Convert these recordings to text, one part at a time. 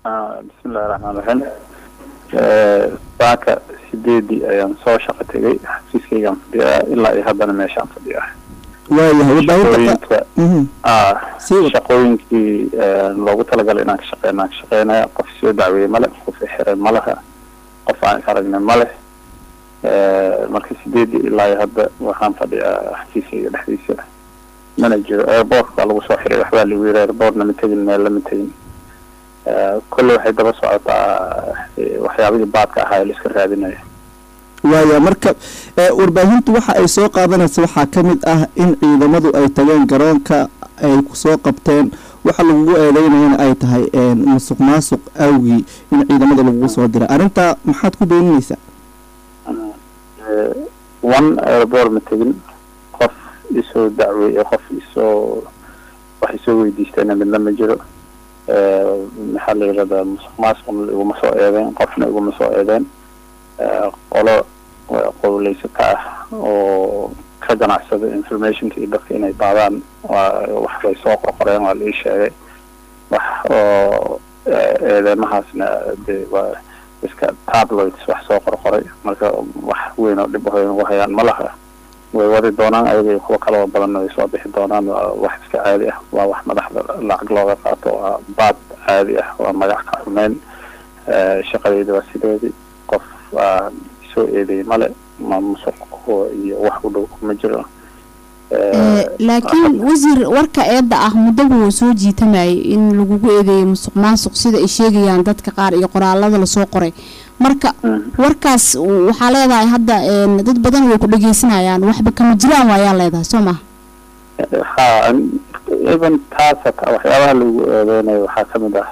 bismillahi raxmaan raxiim saaka sideedii ayaan soo shaqo tegay xafiiskaygaan fadhiyaa ilaa iyo haddana meeshaan fadhiyaa waayahay warbaahinta shaqooyinka shaqooyinkii loogu talagalay inaan ka shaqeyn aan ka shaqeynaya qof soo dacweeye male qof xiray ma laha qof aan is aragnay ma leh marka sideedii ilaa iyo hadda waxaan fadhiyaa xafiiskayga dhexdiisa mana jiro airboortka baa lagu soo xiray waxbaa lagu yiri airboort lama tegin meel lama tegin kolle waxay daba socotaa waxyaabihii baadka ahaa ee la iska raadinaya waaya marka warbaahintu waxa ay soo qaadanaysa waxaa ka mid ah in ciidamadu ay tageen garoonka ay kusoo qabteen waxa lagugu eedeynayana ay tahay musuq maasuq awgii in ciidamada lagugu soo diray arrintaa maxaad ku beeninaysaa one airboort ma tegin qof isoo dacweeye qof isoo wax isoo weydiistayna midna ma jiro maxaa la yirahdaa musuq maasuqna iguma soo eedeen qofna iguma soo eedeen qolo qowleysata ah oo ka ganacsada informationka iyo dadka inay baadaan waa wax bay soo qorqoreen waa la ii sheegay wax oo eedeymahaasna de waa iska tabloids wax soo qorqoray marka wax weyn oo dhib ahoy ugu hayaan ma laha way wadi doonaan ayaga iyo kuwo kaloo badanna way soo bixi doonaan waa wax iska caadi ah waa wax madaxda lacag looga qaato waa baad caadi ah waa magac ka xumeyn shaqadeyda waa sideedii qof aan soo eedeeyay male ma musuq iyo wax u dhow ma jiro laakiin wasiir warka eedda ah muddaba wuu soo jiitamayay in lagugu eedeeyay musuq maasuq sida ay sheegayaan dadka qaar iyo qoraalada lasoo qoray marka warkaas waxaa leedahay hadda dad badan way ku dhegeysanayaan waxba kama jiraan waayaa leedahay soo maha ha even taas hata waxyaabaha lagu eedeynayo waxaa kamid ah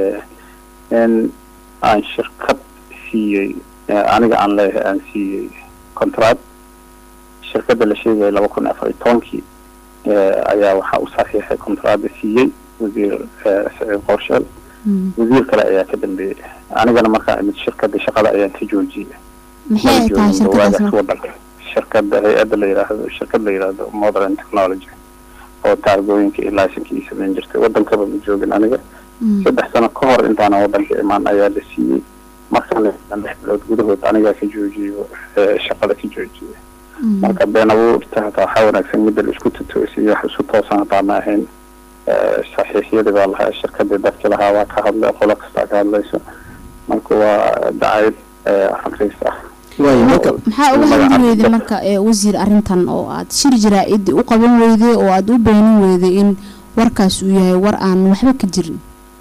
in aan shirkad siiyey aniga aan leeyahay aan siiyey contract shirkadda la sheegaya laba kun afar iyo tobankii ayaa waxaa u saxiixay contracda siiyey wasiir saciid qorsheel wasiir kale ayaa ka dambeeyey anigana markaa imid shirkadda shaqada ayaan ka joojiyey maxay tahay shirkadaas marka wadanka shirkadda hay-adda la yiraahdo shirkad la yiraahdo modern technology oo taargooyinka iyo laysanka ii samayn jirtay wadankaba ma joogin aniga saddex sano ka hor intaana wadanka imaan ayaa la siiyey markana lix bilood gudahood anigaa ka joojiyey shaqada ka joojiyey marka been abuurta hataa waxaa wanaagsan midda la isku tutoosiyo wax isu toosan hataa ma ahayn saxiixyadii baa lahaa shirkadii dadki lahaa waa ka hadlay qolo kastaa ka hadlayso marka waa dacayad akriis ah maxaa uga hadli weyday marka wasiir arrintan oo aad shir jaraa-id u qaban weyday oo aada u beenin weyday in warkaas uu yahay war aan waxba ka jirin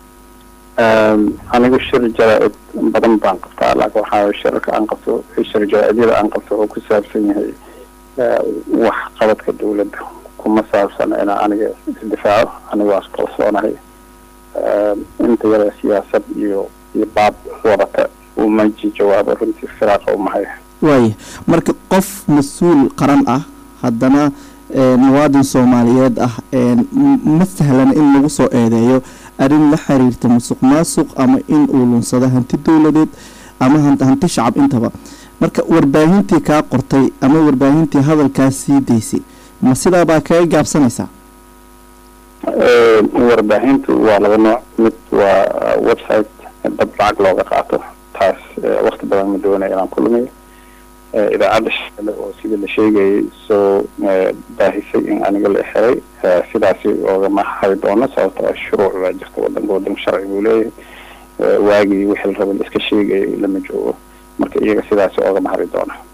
anigu shir jaraa-id badan baan qabtaa laakiin waxaa shirarka aan qabto shir jaraa-idyada aan qabto wuxuu ku saabsan yahay wax qabadka dawladda kuma saabsan inaa aniga isdifaaco aniga waa iskalsoonahay inta yada siyaasad iyo iyo baab wadata uma jawaabo runtii firaaqa umahay waaya marka qof mas-uul qaran ah haddana muwaadin soomaaliyeed ah ma sahlana in lagu soo eedeeyo arrin la xiriirta musuq maasuq ama in uu lunsado hanti dowladeed ama hanti shacab intaba marka warbaahintii kaa qortay ama warbaahintii hadalkaas sii daysay ma sidaabaa kaga gaabsanaysaa warbaahintu waa laba nooc mid waa website dad lacag looga qaato taas wakti badan ma doonaya inaan kulmiyo idaacadda shaqale oo sida la sheegayay soo baahisay in aniga la xiray sidaasi oogama hari doono sababto a shuruuc baa jirta wadanka wadanka sharci buu leeyahay waagii wixii la raba la iska sheegayay lama joogo marka iyaga sidaasi oogama hari doono